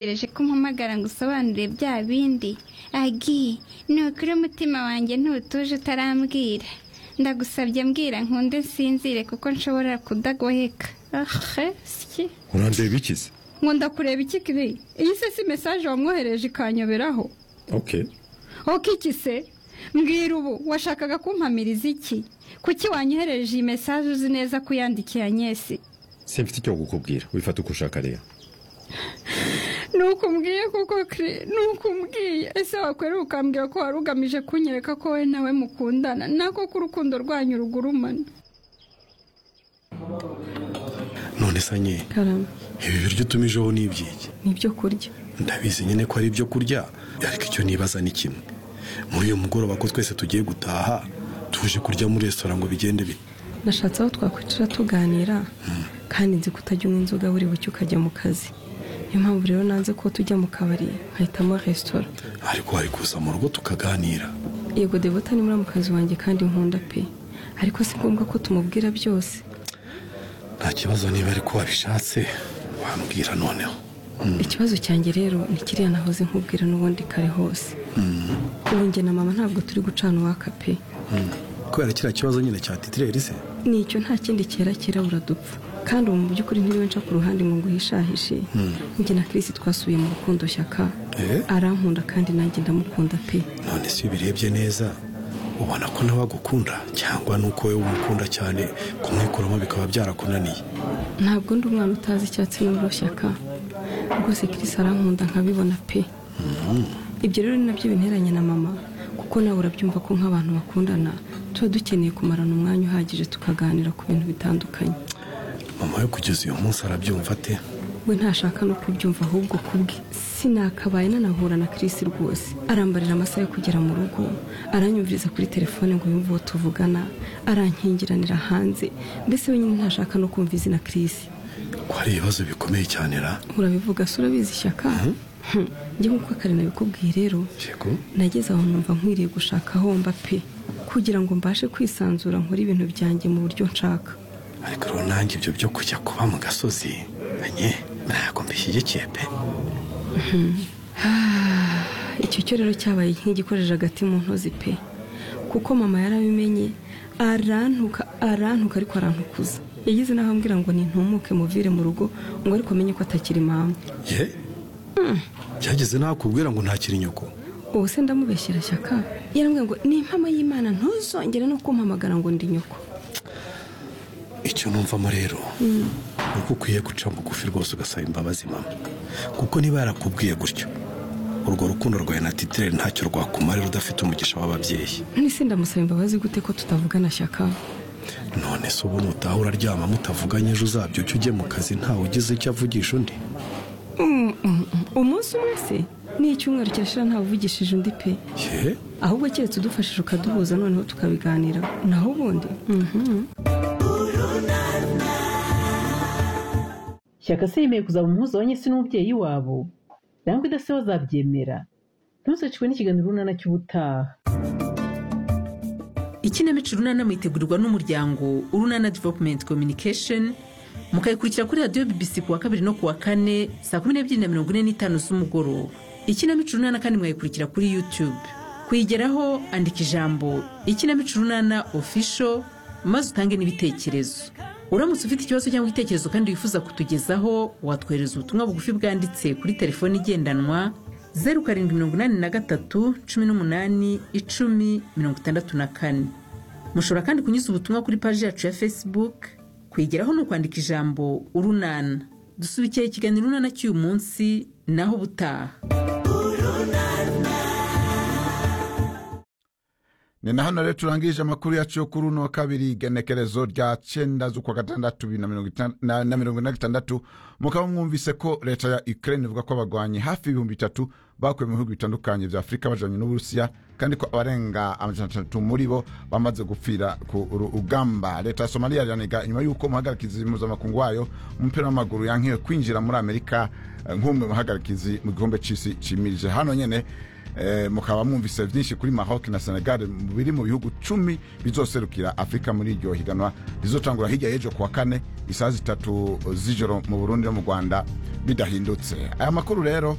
ntegereje ko umpamagara ngo usobanure bya bindi agi nukuri umutima wanjye ntutuje utarambwira ndagusabye mbwira nkunde nsinzire kuko nshobora kudagoheka ahe siki urandeba ikize nkunda kureba iki kiri iyi se si mesaje wamwohereje ikanyoberaho oke oke iki se mbwira ubu washakaga kumpamiriza iki kuki wanyohereje iyi mesaje uzi neza ko uyandikiye anyesi simfite icyo kukubwira wifata uko ushaka rero nuko umbwiye kuko kiri nuko umbwiye ese wakwera ukambwira ko wari ugamije kunyereka ko wowe nawe mukundana nako ko urukundo rwanyu rugurumana none se nye karama ibi biryo utumijeho ni iby'iki ni ibyo kurya ndabizi nyine ko ari ibyo kurya ariko icyo nibaza ni kimwe muri uyu mugoroba ko twese tugiye gutaha tuje kurya muri resitora ngo bigende bite nashatse aho twakwicara tuganira kandi nzi ko utajya unywa inzoga buri bucye ukajya mu kazi niyo mpamvu rero nanze ko tujya mu kabari nkahitamo resitora ariko wari kuza mu rugo tukaganira yego devota ni muramukazi wanjye kandi nkunda pe ariko si ngombwa ko tumubwira byose nta kibazo niba ariko wabishatse wambwira noneho ikibazo cyanjye rero ni kiriya nahoze nkubwira n'ubundi kare hose ubu njye na mama ntabwo turi gucana uwaka pe kubera kiriya kibazo nyine cya titireri se ni icyo nta kindi cyera kirabura dupfa kandi ubu mu by'ukuri ntiriwe nca ku ruhande ngo nguhishahishe njye na kirisi twasubiye mu rukundo shyaka Eh? arankunda kandi nanjye ndamukunda pe none se iyo ubirebye neza ubona ko nawe agukunda cyangwa nuko wowe umukunda cyane kumwikuramo bikaba byarakunaniye ntabwo ndi umwana utazi icyatsi n'ubururu shyaka rwose kirisi arankunda nkabibona pe ibyo rero ni nabyo binteranye na mama kuko nawe urabyumva ko nk'abantu bakundana tuba dukeneye kumarana umwanya uhagije tukaganira ku bintu bitandukanye mama we kugeza uyu munsi arabyumva ate we ntashaka no kubyumva ahubwo kubwe sinakabaye nanahura na kirisi rwose arambarira amasaha yo kugera mu rugo aranyumviriza kuri telefone ngo yumve uwo tuvugana arankingiranira hanze mbese wenyine ntashaka no kumva izina kirisi ko ari ibibazo bikomeye cyane ra urabivuga se urabizi shyaka Hmm, njye nk'uko kare nabikubwiye rero yego nageze aho numva nkwiriye gushaka aho mba pe kugira ngo mbashe kwisanzura nkore ibintu byanjye mu buryo nshaka ariko rero nanjye ibyo byo kujya kuba mu gasozi anye ntabwo mbishyigikiye pe icyo cyo rero cyabaye nk'igikojeje hagati mu ntozi pe kuko mama yarabimenye arantuka arantuka ariko arantukuza yagize n'aho ambwira ngo nintumuke muvire mu rugo ngo ariko amenye ko atakiri mama ye byageze nakubwira ngo ntakiri nyoko ubu se ndamubeshyira shyaka yarambwira ngo ni impamo y'imana ntuzongere no kumpamagara ngo ndi nyoko icyo numvamo rero ni uko ukwiye guca bugufi rwose ugasaba imbabazi mama kuko niba yarakubwiye gutyo urwo rukundo rwawe na titireri ntacyo rwakumarira udafite umugisha w'ababyeyi nise ndamusaba imbabazi gute ko tutavugana shyaka none se ubu nutaha uraryama mutavuganye ejo uzabyuke ujye mu kazi ntawe ugize icyo avugisha undi Mm, mm, mm. umunsi umwe se ni icyumweru kirashira ntawuvugishije undi pe ye ahubwo keretse udufashije ukaduhuza noneho tukabiganira naho ubundi mhm. shyaka se yemeye kuzaba umuhuza wa nyesi n'umubyeyi wabo cyangwa idase bazabyemera ntuzacikwe n'ikiganiro runana cy'ubutaha ikinamico urunana mwitegurirwa n'umuryango urunana developumenti kominikesheni mukayikurikira kuri radiyo bibisi ku wa kabiri no ku wa kane saa kumi n'ebyiri na mirongo ine n'itanu z'umugoroba ikinamico urunana kandi mwayikurikira kuri yutube kuyigeraho andika ijambo ikinamico urunana ofisho maze utange n'ibitekerezo uramutse ufite ikibazo cyangwa igitekerezo kandi wifuza kutugezaho watwohereza ubutumwa bugufi bwanditse kuri telefoni igendanwa zeru karindwi mirongo inani na gatatu cumi n'umunani icumi mirongo itandatu na kane mushobora kandi kunyuza ubutumwa kuri paji yacu ya facebook kwigeraho ni ukwandika ijambo urunana dusubikira ikiganiro urunana cy'uyu munsi naho ubutaha ni na hano rero turangije amakuru yacu yo kuri uno wa kabiri igenekerezo rya cyenda z'ukwa gatandatu bibiri na mirongo itan- na- na mirongo ine na gatandatu mukaba mwumvise ko leta ya ukraine ivuga ko abagwanyi hafi y'ibihumbi bitatu bakuwe mu bihugu bitandukanye bya afurika bajanye n'uburusiya kandi ko abarenga amajana atandatu muri bo bamaze gupfira ku rugamba leta ya somaliya iraniga nyuma y'uko umuhagarikizi mpuzamakungu wayo mu mupira w'amaguru yankiwe kwinjira muri amerika eh, nk'umwe mu bahagarikizi mu gikombe cy'isi cimirije hano nyene eh, mukaba mwumvise byinshi kuri maroc na senegal mu- biri mu bihugu cumi bizoserukira afurika muri iryo higanwa rizocangura hirya y'ejo kuwa kane isaa zitatu z'ijoro mu burundi no mu rwanda bidahindutse aya makuru rero